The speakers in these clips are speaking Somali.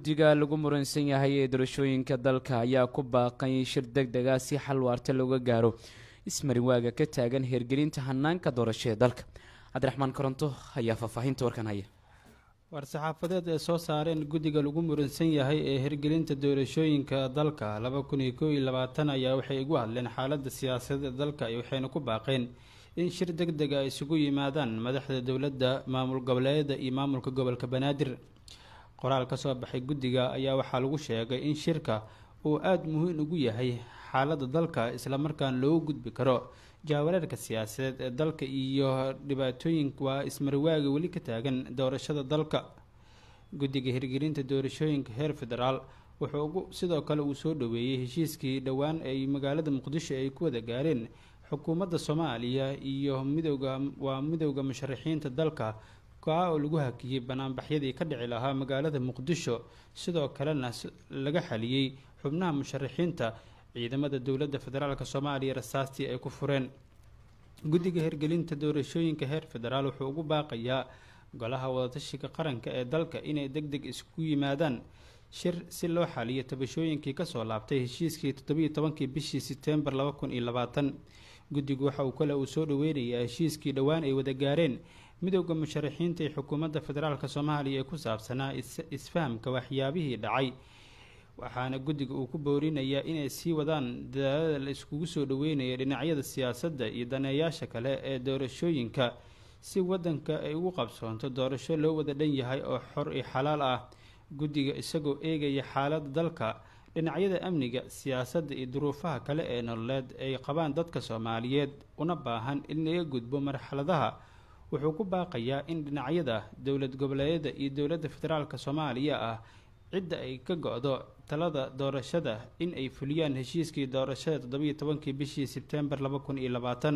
guddiga lagu muransan yahay ee doorashooyinka dalka ayaa ku baaqay shir deg dega si xal waarta looga gaaro ismarinwaaga ka taagan heergelinta hanaanka doorasho ee dalka cabdiraxmaan koronto ayaa faahfaahinta warkan haya war-saxaafadeed ee soo saareen guddiga lagu muransan yahay ee hirgelinta doorashooyinka dalka laba kun iyo kow iyo labaatan ayaa waxay igu hadleen xaaladda siyaasadeed dalka iyo waxayna ku baaqeen in shir deg deg a isugu yimaadaan madaxda dowladda maamul goboleedyada iyo maamulka gobolka banaadir qoraal ka soo baxay guddiga ayaa waxaa lagu sheegay in shirka uu aada muhiim ugu yahay xaaladda dalka islamarkaana loogu gudbi karo jaawareerka siyaasadeed ee dalka iyo dhibaatooyin waa ismarwaaga weli ka taagan doorashada dalka guddiga hirgelinta doorashooyinka heer federaal wuxuu ugu sidoo kale uu soo dhaweeyey heshiiskii dhowaan ay magaalada muqdisho ay ku wada gaareen xukuumadda soomaaliya iyo midowda waa midowda musharaxiinta dalka kaa oo lagu hakiyey banaanbaxyadii ka dhici lahaa magaalada muqdisho sidoo kalena laga xaliyey xubnaha musharaxiinta ciidamada dowladda federaalk soomaaliya rasaastii ay ku fureen guddiga hirgelinta doorashooyinka heer federaal wuxuu ugu baaqayaa golaha wadatashiga qaranka ee dalka inay deg deg isku yimaadaan shir si loo xaliyo tabashooyinkii kasoo laabtay heshiiskii toddobiiyo tobankii bishii setembar laba kun iyo labaatan guddigu waxa uu kale uu soo dhaweynayaa heshiiskii dhowaan ay wada gaareen midowda musharaxiinta ee xukuumadda federaalk soomaaliya ee ku saabsanaa isfahamka waxyaabihii dhacay waxaana guddiga uu ku boorinayaa inay sii wadaan dadaalada la iskugu soo dhaweynayo dhinacyada siyaasadda iyo daneeyaasha kale ee doorashooyinka si wadanka ay ugu qabsoonto doorasho loo wada dhan yahay oo xor iyo xalaal ah guddiga isagoo eegaya xaaladda dalka dhinacyada amniga siyaasadda iyo duruufaha kale ee nololeed ay qabaan dadka soomaaliyeed una baahan in laga gudbo marxaladaha wuxuu ku baaqayaa in dhinacyada dowlad goboleedyada iyo dowladda federaalk soomaaliya ah cidda ay ka go-do talada doorashada in ay fuliyaan heshiiskii doorashada toddobiiyo tobankii bishii sebtembar laba kun iyo labaatan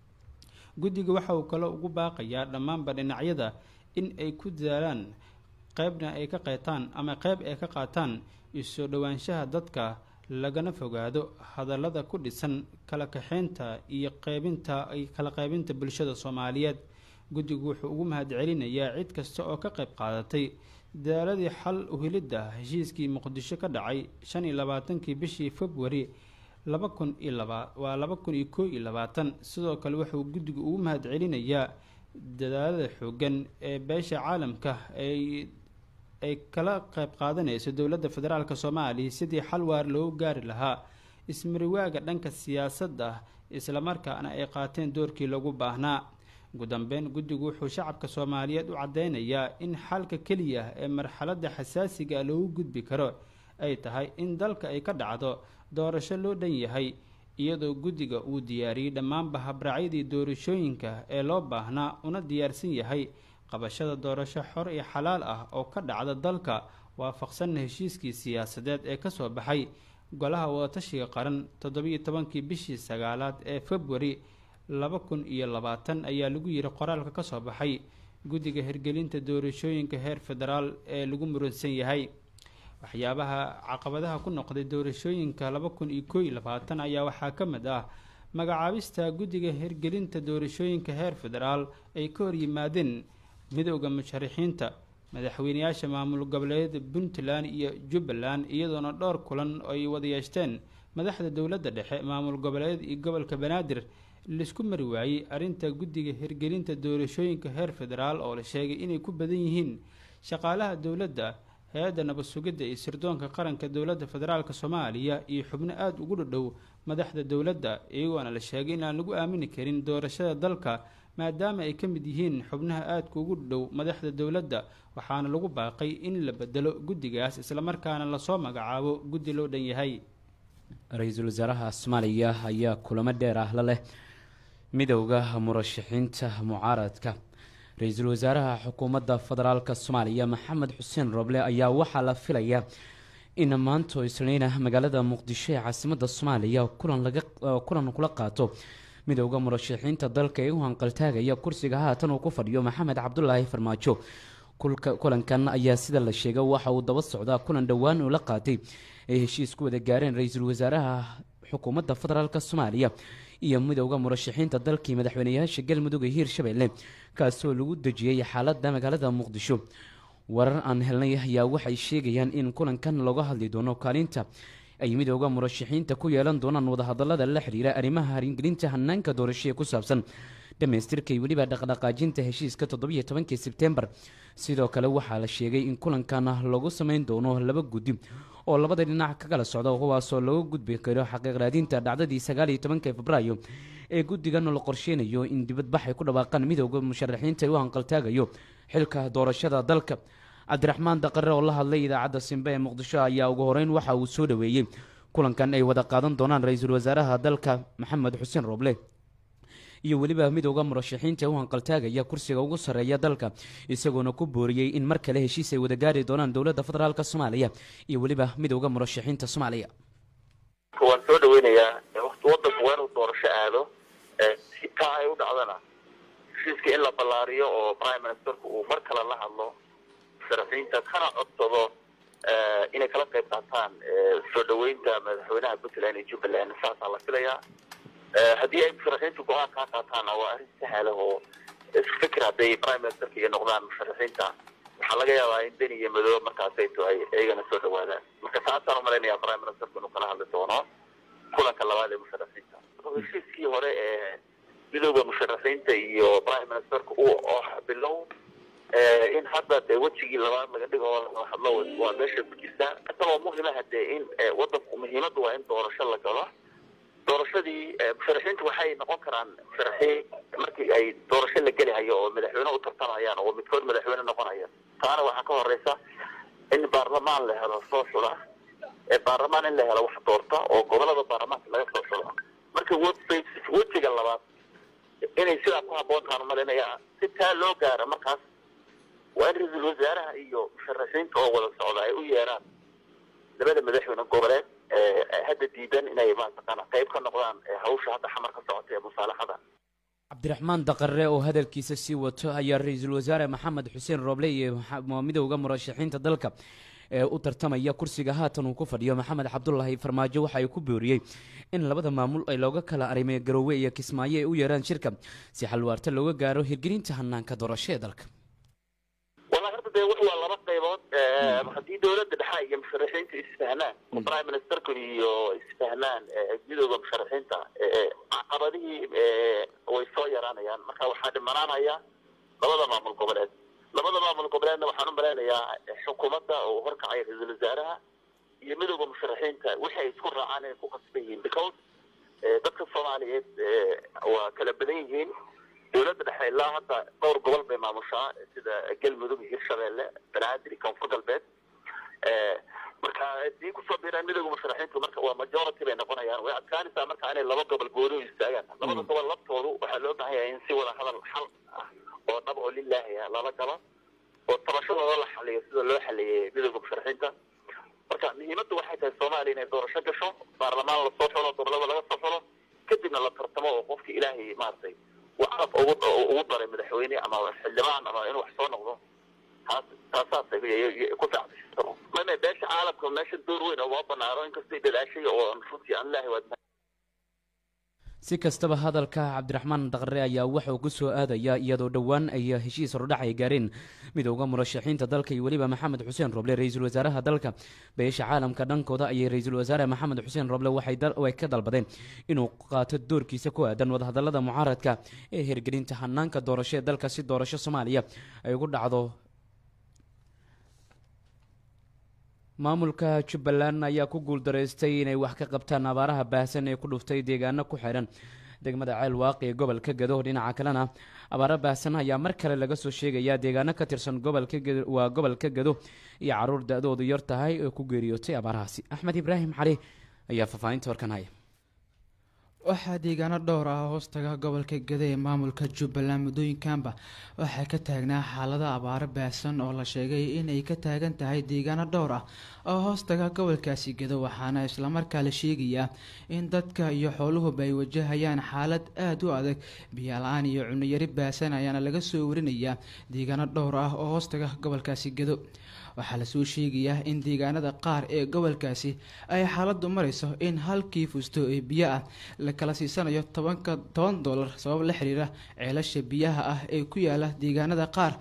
guddiga waxa uu kaloo ugu baaqayaa dhammaanba dhinacyada in ay ku dadaalaan qeybna ay ka qeytaan ama qeyb ay ka qaataan isoo dhowaanshaha dadka lagana fogaado hadallada ku dhisan kala kaxeynta iyo qeybinta kala qeybinta bulshada soomaaliyeed guddigu wuxuu ugu mahadcelinayaa cid kasta oo ka qeyb qaadatay dadaaladii xal uhilidda heshiiskii muqdisho ka dhacay shan iyo labaatankii bishii februari laba kun iyo laba waa laba kun iyo koo iyo labaatan sidoo kale wuxuu guddigu ugu mahadcelinayaa dadaalada xoogan ee beesha caalamka ay ay kala qeyb qaadanayso dowladda federaalk soomaaliya sidii xal waar loogu gaari lahaa ismariwaaga dhanka siyaasadda islamarkaana ay qaateen doorkii lagu baahnaa ugu dambeyn guddigu wuxuu shacabka soomaaliyeed u caddeynayaa in xalka keliya ee marxaladda xasaasiga loogu gudbi karo ay tahay in dalka ay ka dhacdo doorasho loo dhan yahay iyadoo guddiga uu diyaariyey dhammaanba habraacyadii doorashooyinka ee loo baahnaa una diyaarsan yahay qabashada doorasho xor iyo xalaal ah oo ka dhacda dalka waafaqsanna heshiiskii siyaasadeed ee kasoo baxay golaha wadatashiga qaran toddobiiyo tobankii bishii sagaalaad ee februari laba kun iyo labaatan ayaa lagu yiri qoraalka kasoo baxay guddiga hirgelinta doorashooyinka heer federaal ee lagu muransan yahay waxyaabaha caqabadaha ku noqday doorashooyinka laba kun iyo koo iyo labaatan ayaa waxaa ka mid ah magacaabista guddiga hirgelinta doorashooyinka heer federaal ay ka hor yimaadeen midowda musharaxiinta madaxweyneyaasha maamul goboleedyada puntland iyo jubbaland iyadoona dhowr kulan ay wada yeeshteen madaxda dowladda dhexe maamul goboleedyada iyo gobolka banaadir laisku mari waayey arrinta guddiga hirgelinta doorashooyinka heer federaal oo la sheegay inay ku badan yihiin shaqaalaha dowladda hay-adda nabad sugidda iyo sirdoonka qaranka dowladda federaalk soomaaliya iyo xubno aada ugu dhadhow madaxda dowladda iyagoona la sheegay inaan lagu aamini karin doorashada dalka maadaama ay ka mid yihiin xubnaha aadka ugu dhow madaxda dowladda waxaana lagu baaqay in la bedelo guddigaas islamarkaana lasoo magacaabo guddi loo dhan yahay ra-iisul wasaaraha soomaaliya ayaa kulamo dheer ah la leh midowda murashaxiinta mucaaradka ra-iisul wasaaraha xukuumadda federaalk soomaaliya maxamed xuseen roble ayaa waxaa la filayaa in maanto isniina magaalada muqdisho ee caasimada soomaaliya kulan kula qaato midowda murashaxiinta dalka ee u hanqaltaagaya kursiga haatan uu ku fadhiyo maxamed cabdulaahi farmaajo kulankan ayaa sida la sheegay waxa uu daba socdaa kulan dhowaan uu la qaatay ay heshiis ku wada gaareen ra-iisul wasaaraha xukuumadda federaalk soomaaliya iyo midowda murashaxiinta dalkii madaxweyneyaasha galmudug ee hiirshabelle kaasoo lagu dejiyey xaalada magaalada muqdisho warar aan helnay ayaa waxay sheegayaan in kulankan looga hadli doono kaalinta ay midooda murashaxiinta ku yeelan doonaan wadahadalada la xiriira arrimaha haringelinta hanaanka doorashee ku saabsan dhamaystirka iyo weliba dhaqdhaqaajinta heshiiska toddobiyo tobankii sebtembar sidoo kale waxaa la sheegay in kulankan lagu sameyn doono laba guddi oo labada dhinac ka kala socda kuwaasoo laga gudbi karo xaqiiqraadinta dhacdadii sagaaliyo tobanka febraayo ee guddigan la qorsheynayo in dibadbax ay ku dhawaaqaan midooda musharaxiinta u hanqaltaagayo xilka doorashada dalka cabdiraxmaan daqare oo la hadlay idaacadda simbe ee muqdisho ayaa ugu horeyn waxa uu soo dhaweeyey kulankan ay wada qaadan doonaan ra-iisul wasaaraha dalka maxamed xuseen rooble iyo weliba midooda murashaxiinta u hanqaltaagaya kursiga ugu sarreeya dalka isagoona ku booriyey in mar kale heshiis ay wada gaari doonaan dowladda federaalk soomaaliya iyo weliba midooda murashaxiinta soomaaliya waan soo dhaweynayaa wati wadanku waa inuu doorasho aado si taa ay u dhacdana heshiiska in la ballaariyo oo prime ministerku uu mar kale la hadlo musharaxiinta kana codsado inay kala qayb qaataan soo dhaweynta madaxweynaha puntland iyo jubbaland saasaa la filayaa haddii ay musharaxiintu go-aan kaa qaataanna waa arrin sahla oo isfikir hadday prime ministerka iyo noqdaan musharaxiinta waxaa laga yaabaa in beni iyo madoobe markaasay tahay iyagana soo dhawaadaan marka taasaan umalaynaya prime ministerku inuu kala hadli doono kulanka labaad ee musharaxiinta heshiiskii hore ee midooda musharaxiinta iyo prime ministerka uu oo bilow in hadda dee wejigii labaad laga dhigo oo laga hadlo waa meesha ku jirtaa isagoo muhima hadee in wadanku muhiimaddu waa in doorasho la galo doorashadii musharaxiintu waxay noqon karaan musharaxiin markii ay doorasho la gelihayo oo madaxweyne u tartamayaan oo midkood madaxweyne noqonaya taana waxaa ka horeysa in baarlamaan la helo soo xula baarlamaan in la helo wax doorta oo gobolada baarlamaanka laga soo xulo marka wejiga labaad inay sidaa ku haboontaan umalinaya si taa loo gaaro markaas waa in ra-iisul wasaaraha iyo musharaxiinta oo wada socda ay u yeeraan labada madaxweyne goboleed hadda diidan inay maataqaana qayb ka noqdaan hawsha hadda xamar ka socota ee musaalaxada cabdiraxmaan daqare oo hadalkiisa sii wato ayaa ra-iisul wasaare maxamed xuseen rooble iyo midowda murashaxiinta dalka ee u tartamaya kursiga haatan uu ku fadhiyo maxamed cabdulaahi farmaajo waxa ay ku booriyey in labada maamul ay looga kala arimay garoowe iyo kismaayo ay u yeeraan shirka si xalwaarta looga gaaro hirgelinta hanaanka doorasho ee dalka wallahi horta dee wax waa laba qaybood haddii dowladda dhexe iyo musharaxiinta isfahmaan oo prime ministerku iyo isfahmaan midooda musharaxiinta caqabadihii way soo yaraanayaan marka waxaa dhimanaanaya labada maamul goboleed labada maamul goboleedna waxaan u malaynayaa xukuumadda oo horkacaya ra-iisul wasaaraha iyo midooda musharaxiinta wixii ay isku raacaan inay ku qasban yihiin because dadka soomaaliyeed waa kala badan yihiin dowladda dhexe ilaa hadda dhowr gobol bay maamushaa sida galmudug iyo hirshabeelle banaadir iyo koonfur galbeed marka hadii kusoo biiraan midooda musharaxiintu marka waa majority bay noqonayaan way adkaanaysaa marka inay laba gobol gooni u istaagaan labada gobol laftoodu waxaa loo baahan yahay in si wada hadal xal ah oo dhab oo lilaahi ah lala galo oo tabashadooda la xaliyo sida loo xaliyey midooda musharaxiinta marka muhiimaddu waxay tahay soomaaliya inay doorasho gasho baarlamaan lasoo xulo gobolada laga soo xulo kadibna la tartamo oo qofki ilaahay maaragtay wacrab ugu ugu daray madaxweyne ama xildhibaan ama inuu wax soo noqdo taas taasaas ku fiicnaysto mame beesha caalamka meesha door weyn oo waa banaano inkastay dadaashay oo runtii aan ilaahay waad si kastaba hadalka cabdiraxmaan daqare ayaa waxa uu ku soo aadaya iyadoo dhowaan ay heshiis hordhac ay gaareen midooda murashaxiinta dalka iyo weliba maxamed xuseen roble ra-iisul wasaaraha dalka beesha caalamka dhankooda ayay ra-iisul wasaare maxamed xuseen roble waxay ka dalbadeen inuu qaato doorkiisa ku aadan wadahadalada mucaaradka ee hirgelinta hanaanka doorasho ee dalka si doorasho soomaaliya ay ugu dhacdo maamulka jubbaland ayaa ku guuldaraystay inay wax ka qabtaan abaaraha baahsan ee ku dhuftay deegaano ku xidhan degmada ceel waaqi ee gobolka gado dhinaca kalena abaaro baahsan ayaa mar kale laga soo sheegayaa deegaano ka tirsan gobolka waa gobolka gado iyo caruur da-doodu yar tahay oo ku geeriyootay abaarahaasi axmed ibraahim cali ayaa faahfaahinta warkan haya waxaa deegaano dhowr ah hoostaga gobolka gada ee maamulka jubbaland muddooyinkanba waxaa ka taagnaa xaalado abaaro baahsan oo la sheegay inay ka taagan tahay deegaano dhowr ah oo hoostaga gobolkaasi gado waxaana islamarkaa la sheegayaa in dadka iyo xooluhuba ay wajahayaan xaalad aada u adag biyola-aan iyo cunayari baahsan ayaana laga soo warinayaa deegaano dhowr ah oo hoostaga gobolkaasi gado waxaa lasoo sheegayaa in deegaanada qaar ee gobolkaasi ay xaaladu marayso in halkii fusto ee biyo ah la kala siisanayo tobanka toban dollar sabab la xiriira ceelasha biyaha ah ee ku yaala deegaanada qaar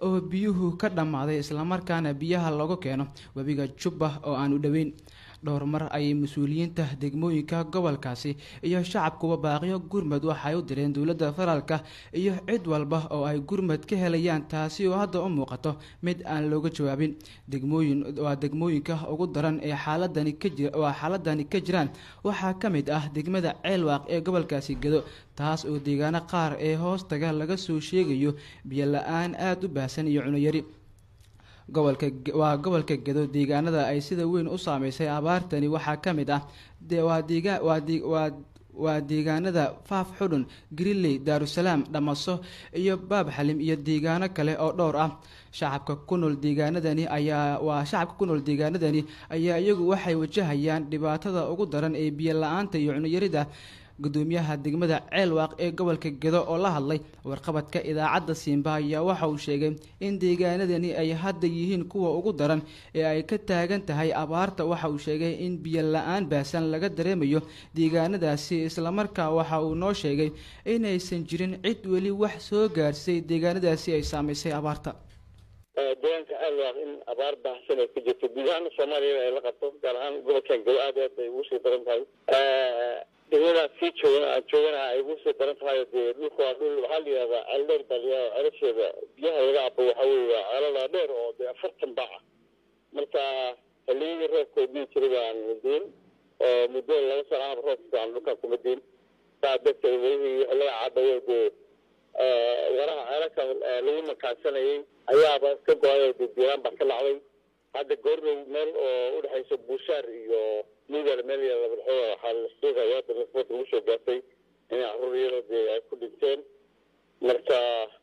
oo biyuhu ka dhammaaday islamarkaana biyaha lagu keeno webiga jubba oo aan u dhoweyn dhowr mar ayay mas-uuliyiinta degmooyinka gobolkaasi iyo shacabkuba baaqiyo gurmad waxay u direen dowladda federaalka iyo cid walba oo ay gurmad ka helayaan taasi oo hadda u muuqato mid aan looga jawaabin degmooyin waa degmooyinka ugu daran ee xaaladani ka jira waa xaaladani ka jiraan waxaa ka mid ah degmada ceelwaaq ee gobolkaasi gedo taas oo deegaano qaar ee hoostaga laga soo sheegayo biyo la-aan aada u baahsan iyo cunoyari gobolka waa gobolka gedo deegaanada ay sida weyn u saameysay abaartani waxaa ka mid ah waa deega waa de waa waa deegaanada faaf xudhun grilley daarusalaam dhamaso iyo baab xalim iyo deegaano kale oo dhowr ah shacabka ku nool deegaanadani ayaa waa shacabka ku nool deegaanadani ayaa iyagu waxay wajahayaan dhibaatada ugu daran ee biyo la-aanta iyo cunyarida gudoomiyaha degmada ceelwaaq ee gobolka gedo oo la hadlay warqabadka idaacadda siimba ayaa waxa uu sheegay in deegaanadani ay hadda yihiin kuwa ugu daran ee ay ka taagan tahay abaarta waxa uu sheegay in biyo la-aan baahsan laga dareemayo deegaanadaasi islamarkaa waxa uu noo sheegay inaysan jirin cid weli wax soo gaarsay deegaanadaasi ay saamaysay abaarta deegaanka ceelwaaq in abaar baahsan ay ku jirto guud ahaan soomaaliya ay la qabto gaar ahaan gobolkan gedo aad aad bay ugu sii daran tahay degmada sii joogan aan joogana ay ugu sii daran tahay dee dhulka waa dhul waxaa la yihahdaa ceeldheer baa layaha celasheeda biyaha laga cabo waxa weeye waa ceelada dheer oo dee afartan bac ah marka xilliyadii roobka diin jiray baan diin oo muddo laba sano ahaba roob fiican dhulkan kuma diin saa darteed welihii laga cabayo dee waraha ceelalka lagu makaansanayay ayaaba ka go-ay oo dee biiraan baa ka dhacday hadda goordow meel oo udhexaysa buushaar iyo migal meel labadxo waxaa la sheegaya hadda nasbad lagu soo gaartay inay caruur iyadoo dee ay ku dhinteen marka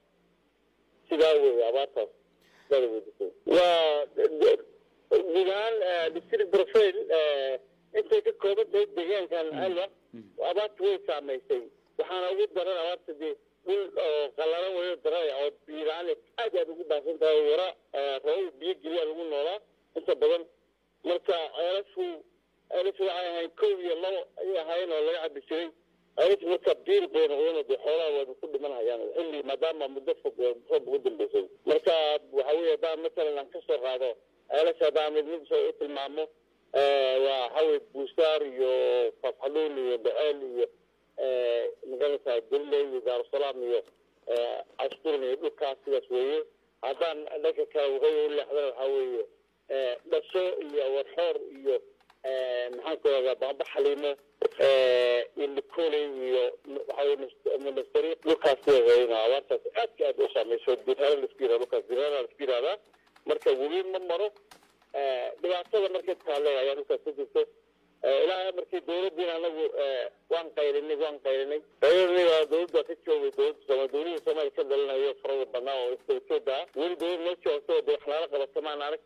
sidaa wey abaartaas waa guud ahaan district profile intay ka kooban tahay deegaankan alwa abaarta way saamaysay waxaana ugu daran abaarta dee dhul oo qallalan wayo daranaya oo biiraan aad aad ugu baahsan tahay wara rabab biyo geliya lagu noolaa inta badan marka ceelashu ceelashu waxay ahayn kow iyo labo ayay ahaayeen oo laga cabi jiray ceelashu marka biir bay noqdeen dee xoolaha waaba ku dhiman hayaan xilli maadaama muddo fog roob ugu dambeysay marka waxa weeye haddaan matalan aan kasoo qaado ceelasha haddaan mid mid soo u tilmaamo waa waxaweye buusaar iyo fafxaluun iyo baceel iyo magarata galiley iyo daarusalaam iyo casturn iyo dhulkaas sidaas weeye haddaan dhanka kale waqooyi u leexdana waxaa weeye dhasho iyo warxoor iyo maxaan ku radaa baamba xaliimo iyo nicoley iyo waxaweye monasteri dhulkaas sidaas weeye abaartaas aadka aad u saameyso dirhara laisku yirahda dhulkaas dirhara laisku yirahdaa marka webi ma maro dhibaatada markay taale ayaa dhulkaas ka jirto ilaa markii dowladdiina anagu waan qaylinay waan qaylinay qaylinay dowladda ka joogay dowladda sooma dowladda soomaaliya ka dhalinayo farada badnaa oo istawtooda ah weli dowlad noo joogto dee wax naala qabata maan arag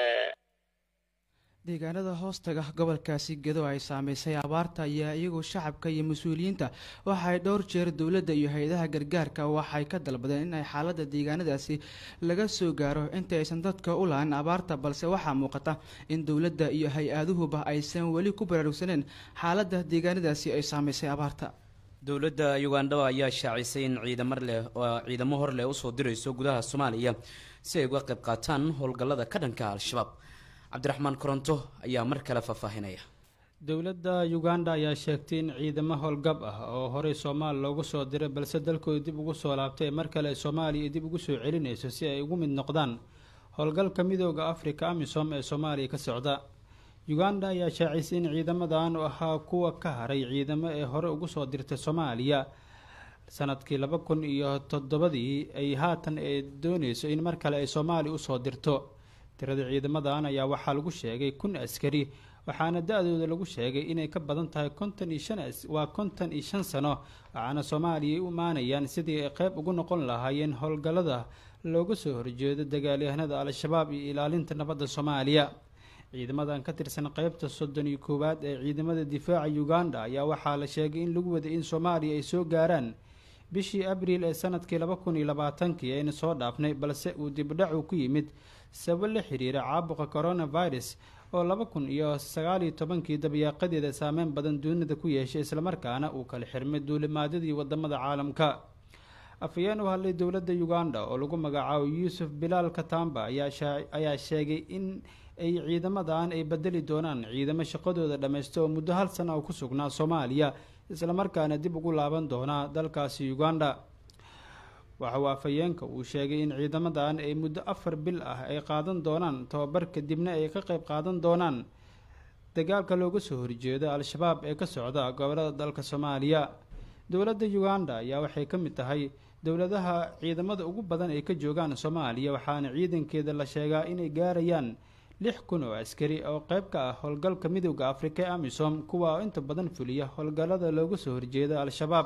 deegaanada hoostaga gobolkaasi gedo ay saameysay abaarta ayaa iyagoo shacabka iyo mas-uuliyiinta waxay dhowr jeer dowladda iyo hay-adaha gargaarka waxay ka dalbadeen in ay xaaladda deegaanadaasi laga soo gaaro inta aysan dadka u lahan abaarta balse waxaa muuqata in dowladda iyo hay-aduhuba aysan weli ku baraarugsaneen xaaladda deegaanadaasi ay saameysay abaarta dowladda ugandha ayaa shaacisay in ciidamo leh oo ciidamo hor leh usoo dirayso gudaha soomaaliya si ay uga qayb qaataan howlgallada ka dhanka al-shabaab cabdiraxmaan koronto ayaa mar kale faahfaahinaya dowladda uganda ayaa sheegtay in ciidamo howlgab ah oo horey soomaali loogu soo diray balse dalkooda dib ugu soo laabtay ee mar kale soomaaliya dib ugu soo celinayso si ay ugu mid noqdaan howlgalka midooda afrika amisom ee soomaaliya ka socda uganda ayaa shaacisay in ciidamadan u ahaa kuwa ka haray ciidamo ee hore ugu soo dirtay soomaaliya sanadkii laba kun iyo toddobadii ay haatan ee dooneyso in mar kale ay soomaaliya usoo dirto tirada ciidamadan ayaa waxaa lagu sheegay kun askari waxaana da-dooda lagu sheegay inay ka badan tahay konton iyo shan waa konton iyo shan sano waxaana soomaaliya ay u imaanayaan sidii ay qeyb ugu noqon lahaayeen howlgallada looga soo horjeedo dagaalyahanada al-shabaab iyo ilaalinta nabadda soomaaliya ciidamadan ka tirsan qeybta soddon iyo koowaad ee ciidamada difaaca uganda ayaa waxaa la sheegay in lagu waday in soomaaliya ay soo gaaraan bishii abriil ee sanadkii laba kun iyo labaatankii ayna soo dhaafnay balse uu dibdhacu ku yimid sabab la xiriira caabuqa coronavirus oo laba kun iyo sagaaliyo tobankii dabayaaqadeeda saameyn badan dunida ku yeeshay islamarkaana uu kala xirmay duulimaadyadii wadamada caalamka afhayeen u hadlay dowladda uganda oo lagu magacaabo yuusuf bilaal katamba ayaa sheegay in ay ciidamadan ay bedeli doonaan ciidamo shaqadooda dhammaysta oo muddo hal sana oo ku sugnaa soomaaliya islamarkaana dib ugu laaban doona dalkaasi uganda waxa uu afhayeenka uu sheegay in ciidamadan ay muddo afar bil ah ay qaadan doonaan tababar kadibna ay ka qeyb qaadan doonaan dagaalka looga soo horjeedo al-shabaab ee ka socda gobolada dalka soomaaliya dowladda uganda ayaa waxay ka mid tahay dowladaha ciidamada ugu badan ay ka joogaan soomaaliya waxaana ciidankeeda la sheegaa inay gaarayaan lix kun oo askari oo qeyb ka ah howlgalka midooda afrika ee amisom kuwa oo inta badan fuliya howlgallada looga soo horjeeda al-shabaab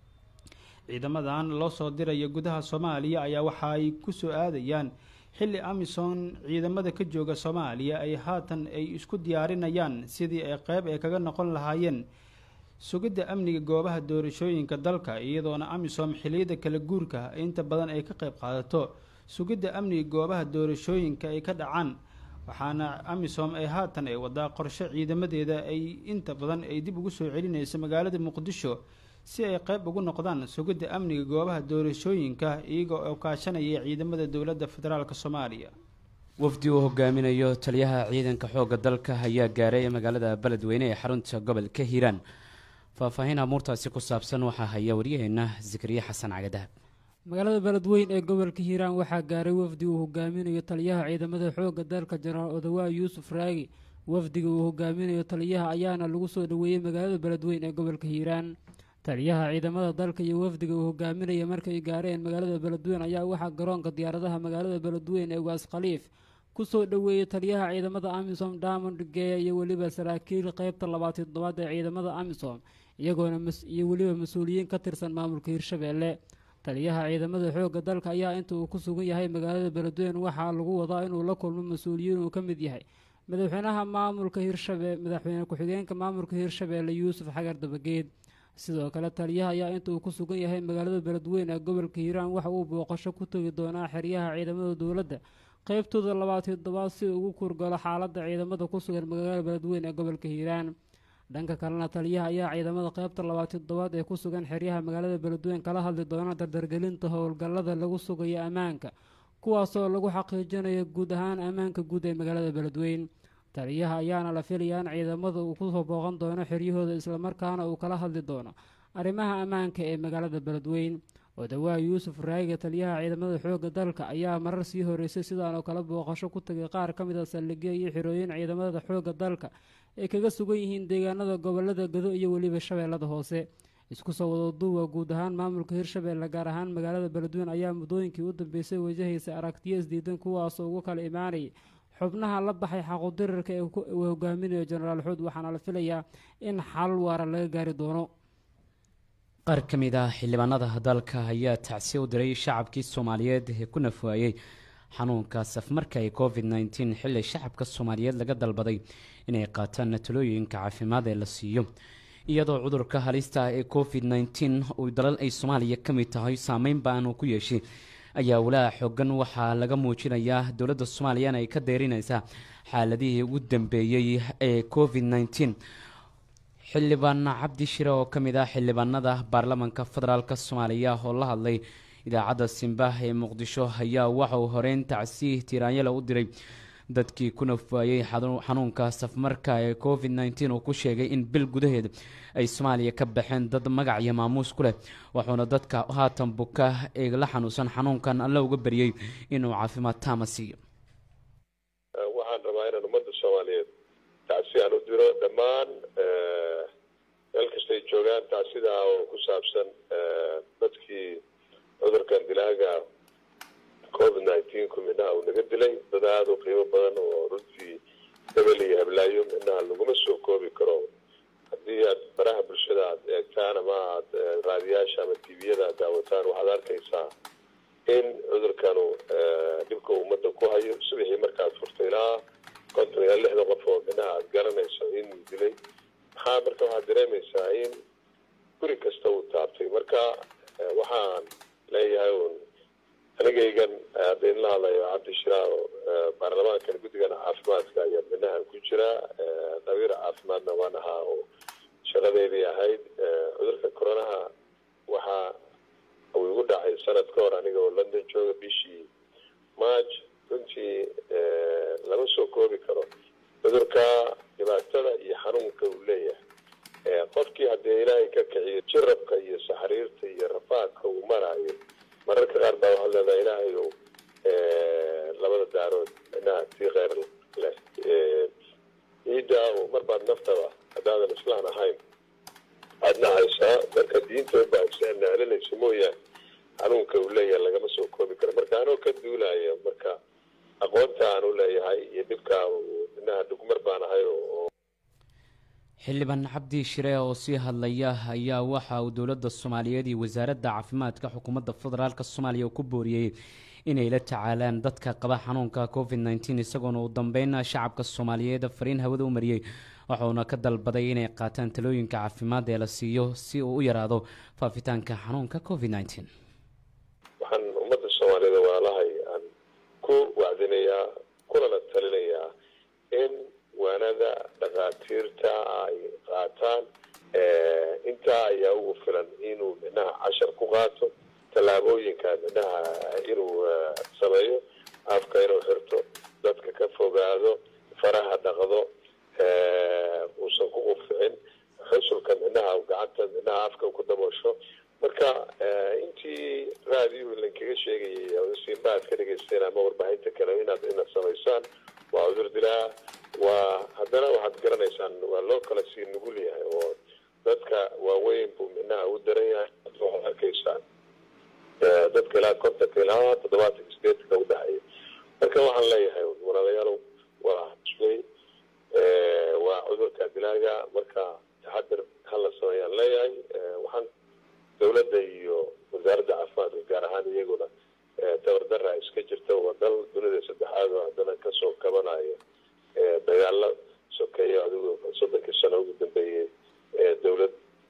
ciidamadan loo soo diraya gudaha soomaaliya ayaa waxa ay kusoo aadayaan xilli amisom ciidamada ka jooga soomaaliya ay haatan ay isku diyaarinayaan sidii ay qeyb ay kaga noqon lahaayeen sugidda amniga goobaha doorashooyinka dalka iyadoona amisom xiliyada kala guurka inta badan ay ka qeyb qaadato sugidda amniga goobaha doorashooyinka ay ka dhacaan waxaana amisom ay haatan ay wadaa qorshe ciidamadeeda ay inta badan ay dib ugu soo celinayso magaalada muqdisho si ay qeyb ugu noqdaan sugidda amniga goobaha doorashooyinka iyagoo oo kaashanaya ciidamada dowladda federaalk soomaaliya wafdi uu hogaaminayo taliyaha ciidanka xoogga dalka ayaa gaaray magaalada beledweyne ee xarunta gobolka hiiraan faahfaahin amuurtaasi ku saabsan waxaa haya waryaheena zakariya xasan cagadahab magaalada beledweyn ee gobolka hiiraan waxaa gaaray wafdi uu hogaaminayo taliyaha ciidamada xoogga dalka jenaraal odawaa yuusuf raagi wafdiga uu hogaaminayo taliyaha ayaana lagu soo dhoweeyey magaalada beledweyn ee gobolka hiiraan taliyaha ciidamada dalka iyo wafdiga uu hogaaminaya markay gaareen magaalada beledweyn ayaa waxaa garoonka diyaaradaha magaalada beledweyn ee waas khaliif kusoo dhoweeyey taliyaha ciidamada amisom diamond geeya iyo weliba saraakiil qeybta labaatan toddobaad ee ciidamada amisom iyagoona iyo weliba mas-uuliyiin ka tirsan maamulka hirshabeelle taliyaha ciidamada xoogga dalka ayaa inta uu ku sugan yahay magaalada beledweyn waxaa lagu wadaa inuu la kulmo mas-uuliyiin uu ka mid yahay madaxweynaha maamulka hirshabe madaxweyne ku-xigeenka maamulka hirshabeelle yuusuf xagar dabageed sidoo kale taliyaha ayaa inta uu ku sugan yahay magaalada beledweyn ee gobolka hiiraan waxa uu booqasho ku tegi doonaa xeryaha ciidamada dowladda qeybtooda labaatan toddobaad si ugu kurgalo xaaladda ciidamada ku sugan magaalada beledweyn ee gobolka hiiraan dhanka kalena taliyaha ayaa ciidamada qeybta labaatan toddobaad ee ku sugan xeryaha magaalada beledweyn kala hadli doona dardargelinta howlgallada lagu sugayo ammaanka kuwaasoo lagu xaqiijinayo guud ahaan ammaanka guud ee magaalada beledweyn taliyaha ayaana la filayaa in ciidamada uu kusoo booqan doono xeryahooda islamarkaana uu kala hadli doono arrimaha ammaanka ee magaalada beledweyn odawaa yuusuf raayiga taliyaha ciidamada xoogga dalka ayaa marar sii horeysay sidaan oo kale booqasho ku tagay qaar ka mid a saldhigyo iyo xirooyin ciidamada xoogga dalka ay kaga sugan yihiin deegaanada gobolada gado iyo weliba shabeellada hoose isku soo wadaduuwa guud ahaan maamulka hirshabeelle gaar ahaan magaalada beledweyn ayaa muddooyinkii u dambeysay wajahaysa aragtiyo isdiidan kuwaasoo ugu kala imaanayay xubnaha la baxay xaquudirirka ee uu hogaaminayo jenaraal xuud waxaana la filayaa in xal waara laga gaari doono qaar ka mid ah xildhibaanada dalka ayaa tacsiya u diray shacabkii soomaaliyeed ee ku nafwaayey xanuunka safmarka ee covid nteen xilli shacabka soomaaliyeed laga dalbaday inay qaataan talooyinka caafimaad ee la siiyo iyadoo cudurka halista ee covid nteen uu dalal ay soomaaliya ka mid tahay saameyn baan uu ku yeeshay ayaa walaaha xoogan waxaa laga muujinayaa dowladda soomaaliyana ay ka deerinaysaa xaaladihii ugu dambeeyey ee covid nteen xildhibaan cabdi shire oo ka mid ah xildhibaanada baarlamaanka federaalk soomaaliya oo la hadlay idaacadda simbah ee muqdisho ayaa waxa uu horeyn tacsiih tiraanyala u diray dadkii ku nafwaayey xanuunka safmarka ee covid nteen uu ku sheegay in bil gudaheed ay soomaaliya ka baxeen dad magac iyo maamuus ku leh wuxuuna dadka haatan buka ee la xanuunsan xanuunkan alla uga baryey inuu caafimaad taama siiyo waxaan rabaa inaan ummadda soomaaliyeed tacsi aan u diro dhammaan meel kastay joogaan tacsidaa oo ku saabsan dadkii cudurkan dilaaga covid nineteen ku midnaha uu naga dilay dad aada u qiimo badan oo runtii hebel iyo hablaayo midnaha laguma soo koobi karo haddii aad baraha bulshada aad eegtaan ama aad raadiyaasha ama tviyada aad daawataan waxaad arkaysaa in cudurkanu dhibka ummadda ku hayo subaxii markaad furta ilaa konton ilaa lixda qof oo midnaha aad garanayso in dilay maxaa marka waxaad dareemaysaa in guri kasta uu taabtay marka waxaan leeyahay un anigaygan hadda idinla hadlayo cabdi shiraar baarlamaankan guddigan caafimaadka ayaa midnahan ku jira dhabiir caafimaadna waan ahaa oo shaqadeydii ahayd cudurka coronaha waxaa uu igu dhacay sanad dadka kiciyo jirabka iyo saxriirta iyo rafaadka uu maraayo mararka qaar baa waxaad leedahay ilaahayow labada daarood inaha tii kheyr leh ciidda mar baad naftaba haddaadan islaan ahayn aadna haysaa marka diinta unbaa iscelinaysa mooyaane xanuunka uu leeyahay lagama soo koobi karo marka anoo ka duulaya marka aqoonta aan u leeyahay iyo dhibkaa inaha dhugmar baan ahay oo xildhibaan cabdi shire oo sii hadlaya ayaa waxa uu dowladda soomaaliyeed iyo wasaaradda caafimaadka xukuumadda federaalk soomaaliya ku booriyey inay la tacaalaan dadka qaba xanuunka covid nteen isagoona uu dambeyn shacabka soomaaliyeed fariin hawada u mariyey waxauna ka dalbaday inay qaataan talooyinka caafimaad ee la siiyo si uu u yaraado faafitaanka xanuunka covid nteen waxaan ummadda soomaaliyed waalahay aan ku wacdinayaa kulana talinayaa in waanada dhakhaatiirta ay qaataan intaa ayaa ugu filan inuu midnaha cashar ku qaato tallaabooyinka midnaha inuu sameeyo afka inuu xirto dadka ka fogaado faraha dhaqdo uusan ku quficin xusulka midnaha gacanta midnaha afka ku daboosho marka intii raadiyu lankaga sheegayay simbaad ka dhegaysteen ama warbaahinta kale inaad inaad samaysaan waa cudur dilaa waa haddana waxaad garanaysaan waa loo kala sii nugul yahay oo dadka waaweyn buu midnaha u daran yahay waxaad arkaysaan dadka ilaa kontanka ilaa toddobaatanka sideetanka udhexeeya marka waxaan leeyahay walaalayaalow waa xusmay waa cudurka dilaaga marka taxadir hala sameeyaan leeyahay waxaan dowladda iyo wasaaradda caafimaadka gaar ahaan iyaguna tabardara iska jirta waa dal dunida saddexaad oo haddana kasoo kabanayo dagaalo sokeeyo adigu soddonkii sano ugu dambeeyey dowlad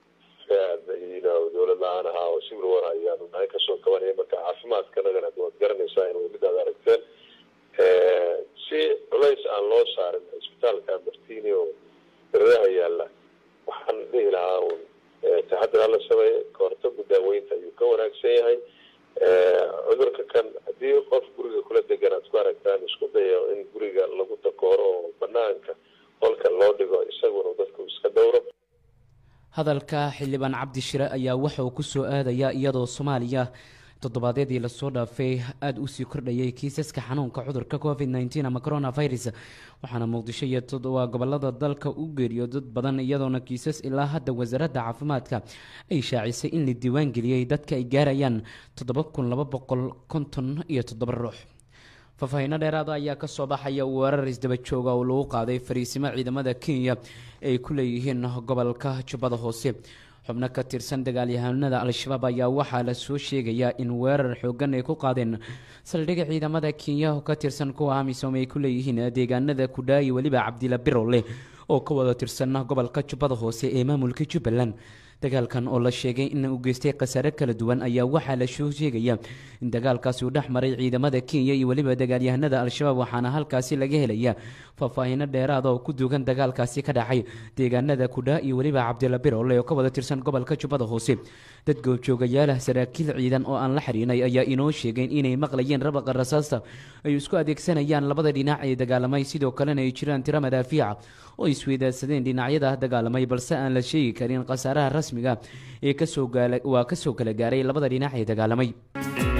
dowlad la-aan ahaa oo civil war ayaanu nahay kasoo kabanaya marka caafimaadkanagana waad garanaysaa in midaad aragteen si culays aan loo saarin cisbitaalka martini oo daradaha yaalla waxaan dhihi lahaa un taxadir hala sameeye kahortagu daaweynta ayuu ka wanaagsan yahay cudurka kan haddii qof guriga kula degan aad ku aragtaan isku dayo in guriga lagu takooro oo banaanka qolka loo dhigo isaguna dadku iska dhowro hadalka xildhibaan cabdi shire ayaa waxa uu kusoo aadayaa iyadoo soomaaliya toddobaadyadii lasoo dhaafay aada usii kordhayay kiisaska xanuunka cudurka covid nteen ama coronavirus waxaana muqdisho iyo waa gobolada dalka u geeriyo dad badan iyadoona kiisas ilaa hadda wasaaradda caafimaadka ay shaacisay in la diiwaangeliyey dadka ay gaarayaan toddoba kun laba boqol konton iyo toddoba ruux faahfaahiino dheeraada ayaa kasoo baxaya weerar isdaba jooga oo lagu qaaday fariisimo ciidamada kenya ay ku leeyihiin gobolka jubbada hoose xubno ka tirsan dagaalyahanada al-shabaab ayaa waxaa la soo sheegayaa in weerar xoogan ay ku qaadeen saldhigga ciidamada kenya oo ka tirsan kuwa amisom ay ku leeyihiin deegaanada kudhaayi weliba cabdila birole oo ka wada tirsan gobolka jubbada hoose ee maamulka jubbaland dagaalkan oo la sheegay in uu geystay khasaare kala duwan ayaa waxaa la soo sheegaya in dagaalkaasi uu dhex maray ciidamada kenya iyo weliba dagaalyahanada al-shabaab waxaana halkaasi laga helaya faahfaahino dheeraada oo ku duugan dagaalkaasi ka dhacay deegaanada kudhaa iyo weliba cabdila birole oo ka wada tirsan gobolka jubbada hoose dad goobjoogayaala saraakiil ciidan oo aan la xiriinay ayaa inoo sheegeen inay maqlayeen rabaqa rasaasta ay isku adeegsanayaan labada dhinac ee dagaalamay sidoo kalena ay jiraan tiro madaafiica oo isweydaadsadeen dhinacyada dagaalamay balse aan la sheegi karin khasaaraha rasmiga ee kasoo waa kasoo kala gaaray labada dhinac ee dagaalamay